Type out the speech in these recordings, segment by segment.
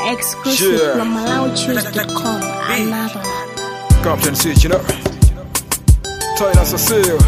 Exclusive Yeah. from MalauChoose.com. Another. Captain Switching up. Toyna Cecile.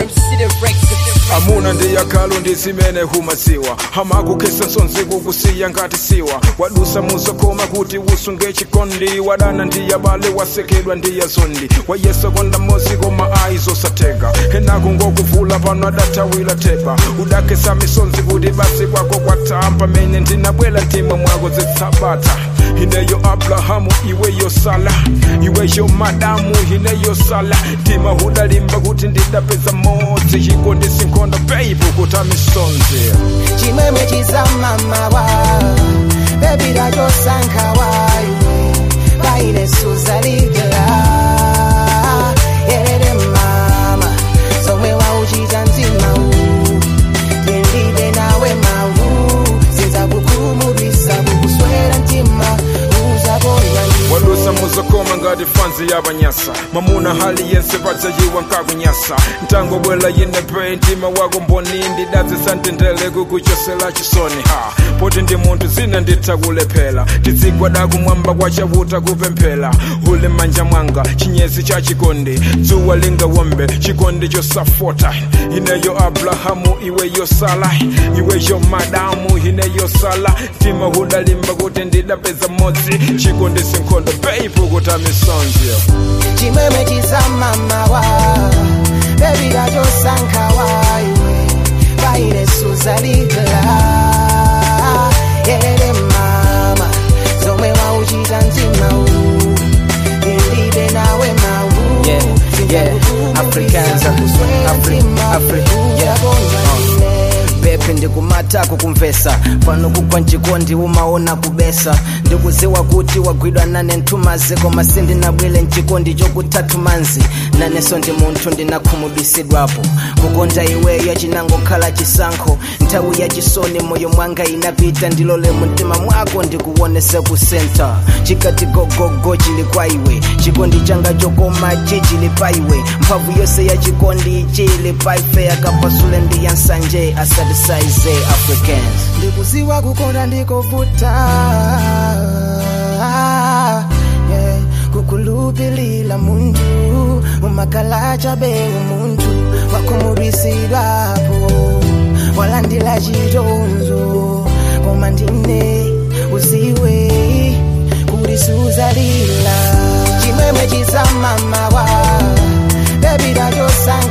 amuna ndiyakalo ndizimene humasiwa hamakukesa nsonzi kukusiya ngati siwa wadusa muzokoma kuti usunge chikondi wadana ndiyabale wasekedwa ndiyazondi wayesa konda mozi koma aizosateka henaku ngokuvula pano adathawira tepa udakesa misonzi kuti basi kwako kwatha pamene ndinabwela mtima mwako zitsabata ineyo abrahamu iweyo sala iweyo madamu ineyo sala mtima udalimba kuti ndidapeza modzi chikondi sinkhondo peipo kuti amisonzi chimwemwe chizamamawa bebira chosankhawayo paine suzalidela yerere mama somwe wauchita mzimawu tendide nawe mawu sinzakukhumudwisa kukuswera mtima uzakondwa wadusa muzokoma ngati fanzi yabanyasa mamuna hali yense padzayiwa nkakunyasa ntangobwela yinepe mtima wako mboni ndidadzisa ntendele kukuchosela chisoni ha poti ndi munthu zina ndithakulephera tizigwada kumwamba kwachavuta kupemphera uli manja mwanga chinyezi cha chikondi dzuwa lingawombe chikondi chosafota ineyo abrahamu iweyo sala iweyo madamu ineyo sala mtima udalimba kuti ndidapeza modzi chikondi sinkhondo peipo kuti amisonzi chimwemwe chizamamawa bebira chosankhawayo paine suzalidela yerere mama zomwe wauchita mzimawu ilibe nawe mawu Yeah, yeah, Africans, Afri- Afri- yeah. pepe ndikumatako kumvesa pano kugwa mchikondi umaona kubesa ndikuziwa kuti wagwidwa nane ntumazi koma sindinabwile mchikondi chokutatu manzi naneso ndi munthu ndinakhumudwisidwapo kukonda iweyo chinangokhala chisankho nthawi ya chisoni moyo mwanga inapita ndilole mumtima mwako ndikuwonese ku senta chikati gogogo chili kwa iwe chikondi changa chokoma chi chili pa iwe mphamvu yonse ya chikondi chili pa ife akapasule ndi ya nsanje asatisaize africans ndikuziwa kukonda ndikovuta yeah. kukulupilila muntu umakhala chabe umuntu wakhumudwisidwapo walandila chitonzo koma ndine uziwe kuti suzalila chimwemwe chizamamawa bebira chosankha